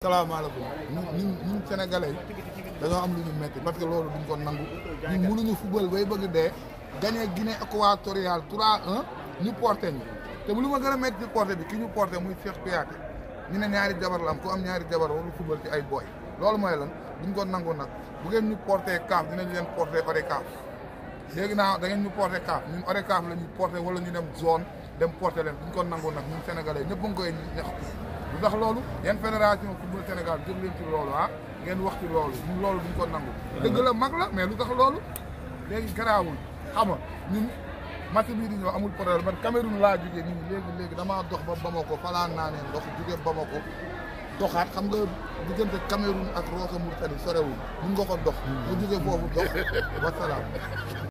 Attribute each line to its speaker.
Speaker 1: salaamaaleykum ñun ñun ñun sénégalais dañoo am lu ñu metti parce que loolu duñ ko nangu ñun mënuñu football bay bëgg dee gagné Guinée équatoriale 3-1 ñu porté ñu te bu lu ma gën a metti ci porté bi ki ñu porté muy Cheikh Kouyaté ñu ne ñaari jabar la am ku am ñaari jabar waru football ci ay boy loolu mooy lan duñ ko nangu nag bu ngeen ñu porté CAF dinañ leen porté ODCAV léegi naa da ngeen ñu porté CAF ñun ODCAV la ñu porté wala ñu dem zone dem porté leen duñ ko nangu nag ñun sénégalais ñëpp a ngi koy ñaxtu lu tax loolu yan fédération football Sénégal jóg leen ci loolu ah ngeen wax ci loolu ñun loolu duñ ko nangu dëgg la mag la mais lu tax loolu léegi garaawul xam nga ñun match bii di ñëw amul problème man Cameroun laa jógee nii léegi léegi damaa dox ba Bamako falaa naa ne ndox jógee Bamako doxaat xam nga diggante Cameroun ak Rosso Mauritanie sorewul mun nga ko dox mu jógee foofu dox wasalaam